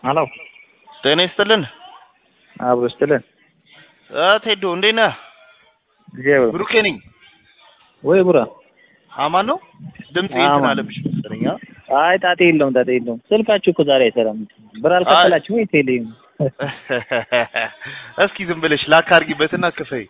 ሄሎ ጤና ይስጥልን። አብሮ ይስጥልን። አ ቴዶ እንዴት ነህ? እግዚአብሔር ብሩኬ ነኝ። ወይ ቡራ አማን ነው? ድምጽ እንትን አማን። አለብሽ መሰለኝ። አ? አይ ጣጤ የለውም ጣጤ የለውም። ስልካችሁ እኮ ዛሬ አይሰራም። ብር አልከፈላችሁ ወይ ቴሌ? እስኪ ዝም ብለሽ ላክ አድርጊበትና ክፈይ።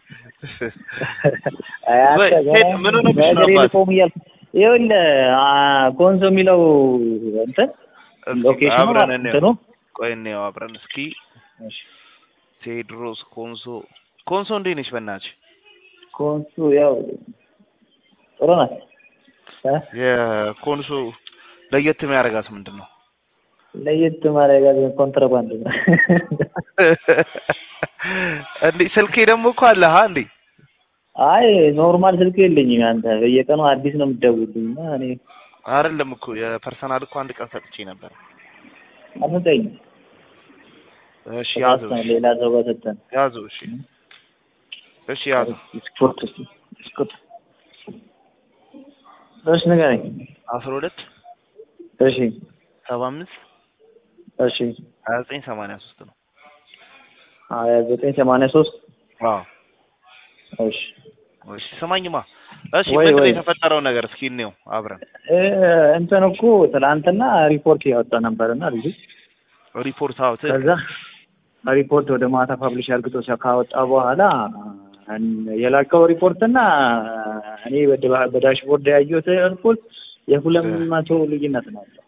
አይ ወይ አንተ ቴድ ምን ሆነብሽ ነው በእግሬ አባት? ልቆም እያልኩ ይኸውልህ አ፣ ኮንሶ የሚለው እንትን እስኪ ሎኬሽኑ አብረን ማለት እንየው። እንትኑ ቆይ እንየው አብረን እስኪ። እሺ፣ ቴድሮስ ኮንሶ ኮንሶ እንዴት ነሽ በእናትሽ? ኮንሶ ያው ጥሩ ናት እ? የኮንሶ ለየት የሚያደርጋት ምንድን ነው? ለየት ማድረግ ኮንትራባንድ ነው። እንዴ ስልኬ ደግሞ እኮ አለ ሀ እንዴ አይ ኖርማል ስልክ የለኝም። አንተ በየቀኑ አዲስ ነው የምትደውልልኝ እና እኔ አይደለም እኮ የፐርሰናል እኮ አንድ ቀን ሰጥቼ ነበር። አትሰጠኝም። እሺ ያዘው ተሳስተን እሺ ሌላ ሰው ጋር ሰጠን። ያዘው እሺ እሺ ያዘው ስፖርት ስፖርት እሺ ንገረኝ። አስራ ሁለት እሺ ሰባ አምስት እሺ ሀያ ዘጠኝ ሰማንያ ሶስት ነው። ሀያ ዘጠኝ ሰማንያ ሶስት አዎ እሺ እሺ ስማኝማ እሺ ወይ ምንድን ነው ወይ የተፈጠረው ነገር እስኪ እንየው አብረን እ እንትን እኮ ትናንትና ሪፖርት ያወጣ ነበርና ልጁ ሪፖርት አውት ከዛ ሪፖርት ወደ ማታ ፐብሊሽ አርግቶ ሲያ- ካወጣ በኋላ እን- የላከው ሪፖርትና እኔ በድ- በዳሽቦርድ ያየሁት ሪፖርት የሁለት መቶ ልዩነት ነው ያለው።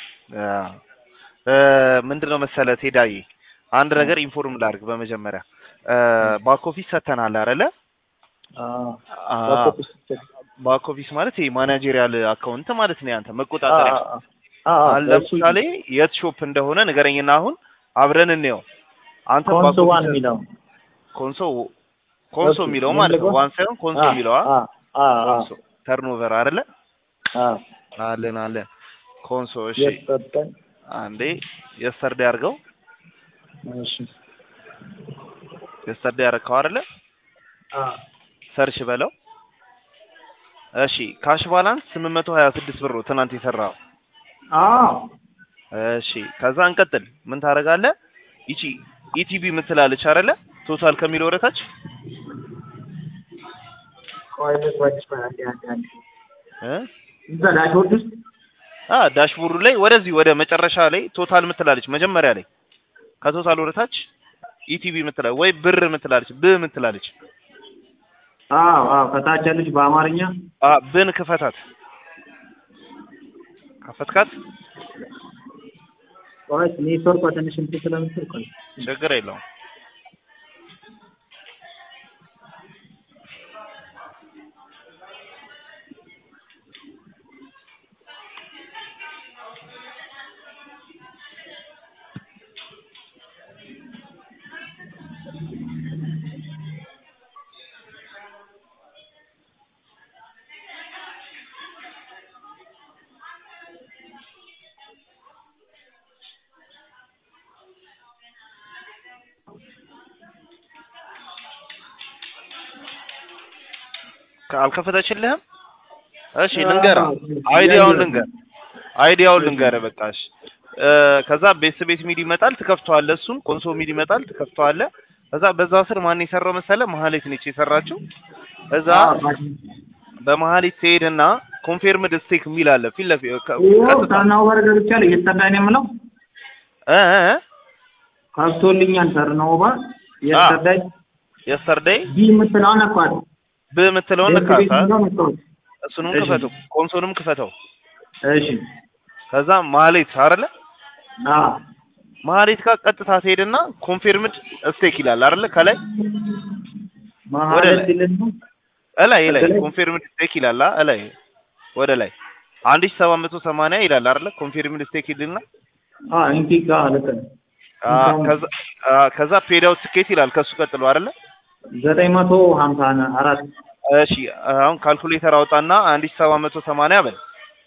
ምንድን ነው መሰለ ቴዳዬ አንድ ነገር ኢንፎርም ላድርግ በመጀመሪያ ባክ ኦፊስ ሰተናል አይደለ አዎ አ- ባክ ኦፊስ ባክ ኦፊስ ማለት ይሄ ማናጀሪያል አካውንት ማለት ነው ያንተ መቆጣጠሪያ አዎ አዎ አሁን ለምሳሌ የት ሾፕ እንደሆነ ንገረኝና አሁን አብረን እንየው አንተ ኮንሶ ባክ ዋን ኦፊስ የሚለው ኮንሶ ኮንሶ እሱ የሚለው ማለት ነው ምን ዋን ሳይሆን ኮንሶ አዎ የሚለው አዎ አዎ ኮንሶ ተርኖቨር አይደለ አዎ አለን አለን ኮንሶ እሺ የሰጠን አንዴ የስተርዴ አድርገው እሺ የስተርዴ አደረግከው አይደለ አዎ ሰርች በለው እሺ ካሽ ባላንስ ስምንት መቶ ሀያ ስድስት ብር ነው ትናንት የሰራው አዎ እሺ ከዛ እንቀጥል ምን ታደርጋለህ ይቺ ኢቲቪ የምትላለች አይደለ ቶታል ከሚለው ወደታች ቆይ ልግባች አንዴ አንዴ አንዴ እ እዛ ዳሽቦርድ ውስጥ አ ዳሽቦርዱ ላይ ወደዚህ ወደ መጨረሻ ላይ ቶታል የምትላለች መጀመሪያ ላይ ከቶታል ወደታች ኢቲቪ የምትላለች ወይ ብር የምትላለች ብ የምትላለች አዎ አዎ ከታች ያለች በአማርኛ አ ብን ክፈታት ከፈትካት ቆይ ኔትወርክ ትንሽ እንትን ስለምትል ቆይ ችግር የለውም አልከፈተችልህም እሺ ልንገርህ አይዲያውን ልንገር አይዲያውን ልንገርህ በቃ እሺ እ ከዛ ቤት ቤት ሚድ ይመጣል ትከፍተዋለህ እሱን ኮንሶ ሚድ ይመጣል ትከፍተዋለህ ከዛ በዛ ስር ማን የሰራው መሰለህ መሀሌት ነች የሰራችው እዛ በመሀሌት ትሄድና ኮንፌርምድ ስቴክ የሚል አለ ፊት ለፊት ከ- ቀጥታ ተርናው በር ገብቻለሁ እየተጠዳኝ ነው የምለው እ እ እ ከፍቶልኛል ተርናው በር እየተጠዳኝ የስተርዴይ ቢ የምትለውን አኳት ብ የምትለውን ቤት ቤት ንካታ የሚለውን ነካሁት። እሱንም እሺ። ክፈተው ኮንሶንም ክፈተው እሺ ከዛ መሀሌት አይደለ አዎ መሀሌት ጋር ቀጥታ ትሄድና ኮንፊርምድ ስቴክ ይላል አይደለ ከላይ ማለት ላይ። ሲልን እላይ ላይ ከላይ? ኮንፊርምድ ስቴክ ይላል አ- እላይ ወደ ላይ አንድ ሺህ ሰባት መቶ ሰማንያ ይላል አይደለ ኮንፊርምድ ስቴክ ይልና አ እንዲ ጋር ልክ ነው አ፣ ከዛ አ፣ ከዛ ፔድ አውት ትኬት ይላል ከሱ ቀጥሎ አይደለ ዘጠኝ መቶ ሀምሳ አራት እሺ አሁን ካልኩሌተር አውጣና አንድ ሺህ ሰባት መቶ ሰማንያ በል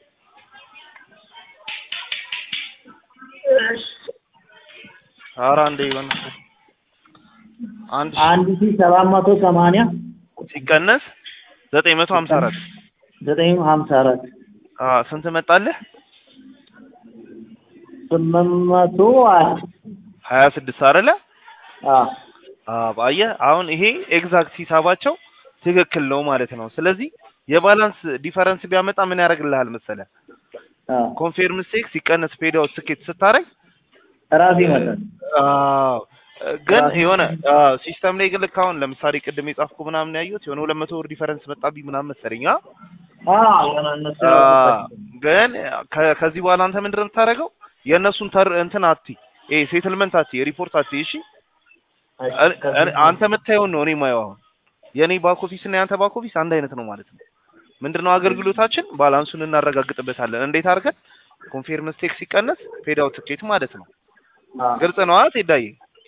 ኧረ አንዴ ይሆን አንድ ሺህ አንድ ሺህ ሰባት መቶ ሰማንያ ሲቀነስ ዘጠኝ መቶ ሀምሳ አራት ዘጠኝ ሀምሳ አራት ስንት መጣልህ? ስምንት መቶ ሀያ ስድስት አይደለ? አዎ አዎ አየህ፣ አሁን ይሄ ኤግዛክት ሂሳባቸው ትክክል ነው ማለት ነው። ስለዚህ የባላንስ ዲፈረንስ ቢያመጣ ምን ያደርግልሃል መሰለህ? አዎ ኮንፌርም ስቴክ ሲቀነስ ፔድ አውት ስኬት ስታደርግ ራሴ ይመጣል። አዎ ግን ራሱ የሆነ ሲስተም ላይ ግን ልክ አሁን ለምሳሌ ቅድም የጻፍኩ ምናምን ያየሁት የሆነ ሁለት መቶ ብር ዲፈረንስ መጣብኝ ምናምን መሰለኝ አ አዎ የሆነ እነሱ አ፣ ያወጡበት ግን ከ- ከዚህ በኋላ አንተ ምንድን ነው የምታደርገው? የእነሱን ተር እንትን አቲ ይሄ ሴትልመንት አቲ ሪፖርት አቲ እሺ እኔ- እኔ- አንተ የምታየውን ነው እኔ የማየው። አሁን የእኔ ባክ ኦፊስ እና የአንተ ባክ ኦፊስ አንድ አይነት ነው ማለት ነው። ምንድነው አገልግሎታችን? ባላንሱን እናረጋግጥበታለን። እንዴት አድርገን ኮንፌርም ስቴክ ሲቀነስ ፔድ አውት ትኬት ማለት ነው። ግልጽ ነው አይደል ቴዳዬ?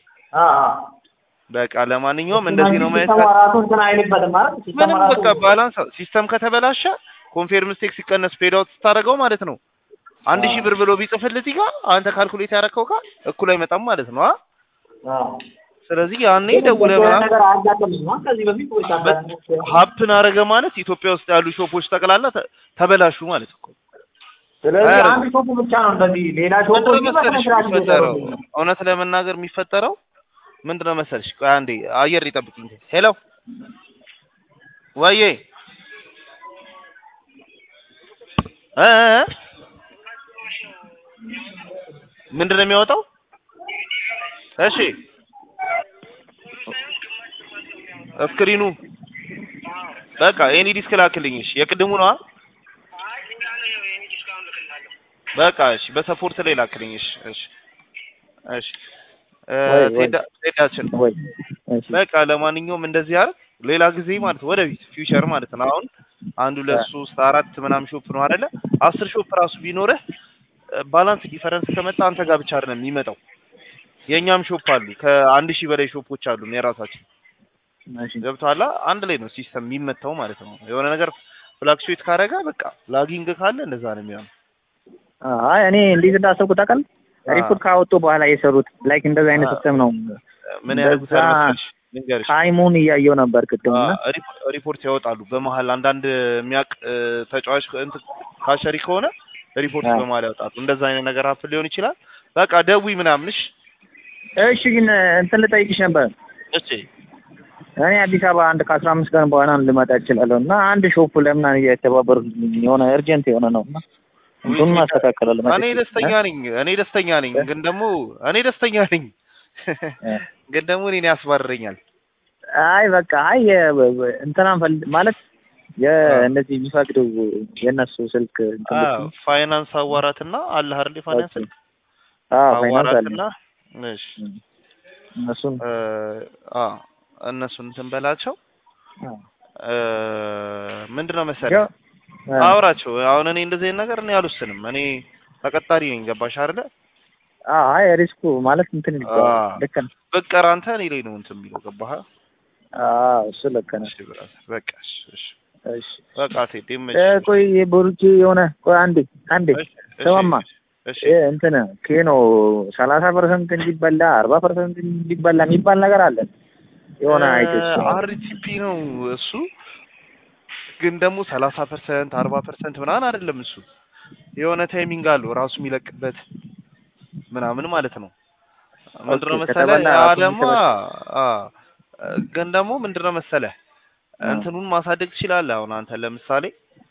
በቃ ለማንኛውም እንደዚህ ነው ማየት ሲስተሙ ራሱ እንትን አይልበትም ማለት ሲስተሙ ምንም ራሱ በቃ ባላንስ ሲስተም ከተበላሸ ኮንፌርም ስቴክ ሲቀነስ ፔድ አውት ስታደርገው ማለት ነው አንድ ሺህ ብር ብሎ ቢጽፍልህ እዚህ ጋር አንተ ካልኩሌት ያደረከው ጋር እኩል አይመጣም ማለት ነው። አ አዎ ስለዚህ ያኔ ደውለህ እንደዚህ አይነት ምናምን ነገር አያጋጥምም ከዚህ በፊት ወይስ አጋጥሞት? ሀፕን አረገ ማለት ኢትዮጵያ ውስጥ ያሉ ሾፖች ጠቅላላ ተ- ተበላሹ ማለት እኮ። ስለዚህ አያደርግም። አንድ ሾፕ ብቻ ነው እንደዚህ ሌላ ሾፖች ምንድነው ግን መሰለሽ በስነ ስርዓት የሚፈጠረው? እየሰሩ ነው። እውነት ለመናገር የሚፈጠረው ምንድነው መሰለሽ? ቆይ አንዴ አየር ይጠብቅኝ። ሄሎ ወዬ እ እ እ? ምንድነው የሚያወጣው? እሺ ስክሪኑ በቃ ኤኒ ዲስክ ላክልኝ። እሺ የቅድሙ ነዋ። በቃ እሺ በሰፖርት ላይ ላክልኝ። እሺ እሺ እሺ እ፣ ወይ፣ ወይ። ቴዳ- ቴዳችን ወይ እሺ በቃ ለማንኛውም እንደዚህ አይደል ሌላ ጊዜ ማለት ወደፊት ፊውቸር ማለት ነው። አሁን አንድ ሁለት ሶስት አራት ምናምን ሾፕ ነው አይደለ? አስር ሾፕ ራሱ ቢኖርህ ባላንስ ዲፈረንስ ከመጣ አንተ ጋር ብቻ አይደለም የሚመጣው። የእኛም ሾፕ አሉ ከአንድ ሺህ በላይ ሾፖች አሉ የራሳችን እሺ ገብቶሃል? አንድ ላይ ነው ሲስተም የሚመታው ማለት ነው። የሆነ ነገር ፍላክቹዌት ካረገ በቃ ላጊንግ ካለ እንደዛ ነው የሚሆነው። አይ እኔ እንዴት እንዳሰብኩት ታውቃለህ? አ። ሪፖርት ካወጡ በኋላ የሰሩት ላይክ እንደዚህ አይነት አ። ሲስተም ነው። ምን ያደርጉታል በዛ መሰለሽ ልንገርሽ ታይሙን እያየው ነበር ቅድም እና አ፣ ሪፖ- ሪፖርት ያወጣሉ በመሀል አንዳንድ የሚያውቅ እ፣ ተጫዋች እንትን ካሸሪ ከሆነ ሪፖርት አ። በመሀል ያወጣሉ። እንደዛ አይነት ነገር ሀፕን ሊሆን ይችላል። በቃ ደዊ ምናምንሽ እሺ ግን እንትን ልጠይቅሽ ነበር። እሺ እኔ አዲስ አበባ አንድ ከአስራ አምስት ቀን በኋላ ልመጣ እችላለሁ እና አንድ ሾፕ ለምን እየተባበሩ የሆነ እርጀንት የሆነ ነው እና እንትኑን ማስተካከላለሁ እኔ ደስተኛ ነኝ። እኔ ደስተኛ ነኝ። ግን ደግሞ እኔ ደስተኛ ነኝ። ግን ደግሞ እኔን ያስባርረኛል። አይ በቃ አይ እንትናን ፈል ማለት የእነዚህ የሚፈቅዱ የእነሱ ስልክ እንትን አ፣ ብትይ። ፋይናንስ አዋራትና አለ አይደል? ፋይናንስ ኦኬ። አዎ ፋይናንስ አለ አዋራትና እሺ እነሱን እ፣ አ እነሱን እንትን በላቸው አዎ። እ፣ ምንድነው መሰለህ ያው አ፣ አውራቸው አሁን እኔ እንደዚህ አይነት ነገር እኔ አልወስንም። እኔ ተቀጣሪ ነኝ። ገባሽ አይደለ? አዎ አይ ሪስኩ ማለት እንትን ይባላል። አዎ። ልክ ነው። በቀር አንተ እኔ ላይ ነው እንትን የሚለው ገባህ? አዎ እሱ ልክ ነው። እሺ ብራስ በቃ እሺ እሺ እሺ በቃ ቴዲ እ፣ ይመችሽ። ቆይ ብሩኬ የሆነ ቆይ አንዴ አንዴ እሺ እሺ ስማማ እሺ እ፣ እንትን ኬኖ ሰላሳ ፐርሰንት እንዲበላ አርባ ፐርሰንት እንዲበላ የሚባል ነገር አለ የሆነ አይቶች አርቲፒ ነው እሱ። ግን ደግሞ ሰላሳ ፐርሰንት አርባ ፐርሰንት ምናምን አይደለም እሱ የሆነ ታይሚንግ አለው ራሱ የሚለቅበት ምናምን ማለት ነው። ምንድነው ኦኬ፣ መሰለህ ከተበላ ያ ራሱ ደግሞ የሚሰበስብ። አ ግን ደግሞ ምንድነው መሰለህ አ። እንትኑን ማሳደግ ትችላለህ። አሁን አንተ ለምሳሌ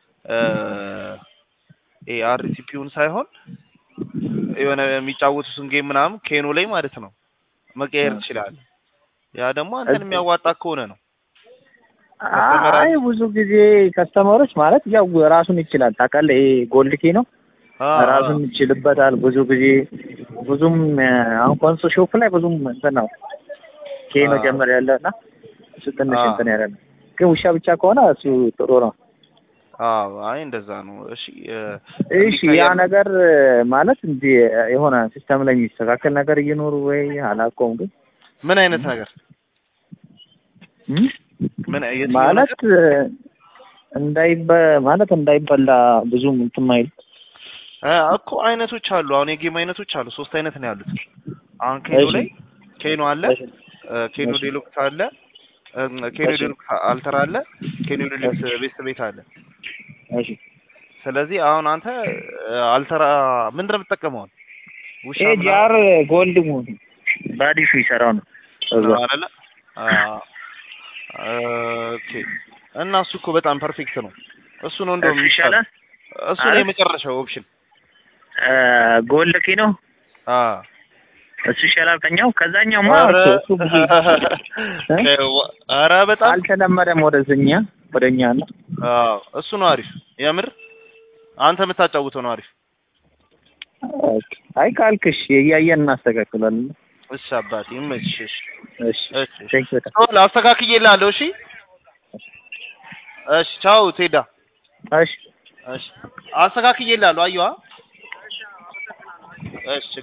ኤ አርቲፒውን ሳይሆን የሆነ የሚጫወቱትን ጌም ምናምን ኬኖ ላይ ማለት ነው መቀየር አ። ትችላለህ። ያ ደግሞ አንተን እዚህ- የሚያዋጣ ከሆነ ነው። አይ ብዙ ጊዜ ከስተመሮች ማለት ያው ራሱን ይችላል ታውቃለህ። ይሄ ጎልድ ኬ ነው አ ራሱን ይችልበታል። ብዙ ጊዜ ብዙም እ፣ አሁን ኮንሶ ሾፕ ላይ ብዙም እንትን ነው ኬ ነው አ። ጀመር ያለ እና እሱ ትንሽ አ። እንትን ያለ ነው። ግን ውሻ ብቻ ከሆነ እሱ ጥሩ ነው። አዎ አይ እንደዛ ነው። እሺ እ፣ እሺ ያ እንዲቀየር- ነገር ማለት እንዲ የሆነ ሲስተም ላይ የሚስተካከል ነገር እየኖሩ ወይ አላውቀውም ግን ምን አይነት ነገር እም? ምን የትኛው ማለት ነገር? እንዳይበ ማለት እንዳይበላ ብዙም እንትን ማይል እ፣ እኮ አይነቶች አሉ። አሁን የጌም አይነቶች አሉ። ሶስት አይነት ነው ያሉት። አሁን ኬኖ እሺ። ላይ ኬኖ አለ፣ እ፣ ኬኖ እሺ። ዴሉክስ አለ፣ እ፣ ኬኖ እሺ። ዴሉክስ አልተራ አለ፣ ኬኖ ዴሉክስ ቤት ቤት አለ። እሺ ስለዚህ አሁን አንተ እ፣ አልተራ ምንድን ነው የምትጠቀመው? ውሻ ይሄ ምናምን ጃር ጎልድ ሙን በአዲሱ ይሰራው ነው እዛ ነው አይደለ? አዎ። ኦኬ። እና እሱ እኮ በጣም ፐርፌክት ነው። እሱ ነው እንደውም እሱ ይሻላል? እሱ ነው አረ? የመጨረሻው ኦፕሽን። ጎልድ ኪ ነው አዎ እሱ ይሻላል ከኛው ከዛኛው ማ ኧረ እሱ ብዙ እ? ኧረ በጣም አልተለመደም ወደዚህኛ ወደኛ ነው አዎ እሱ ነው አሪፍ። የምር አንተ የምታጫውተው ነው አሪፍ። ኦኬ። አይ ካልክሽ እያየን እናስተካክላለን እሺ አባቴ ይመችሽ። እሺ እሺ ቴንክ በጣም ቶሎ አስተካክዬልሃለሁ። እሺ እሺ ቻው ቴዳ። እሺ እሺ አስተካክዬልሃለሁ። አየዋ እሺ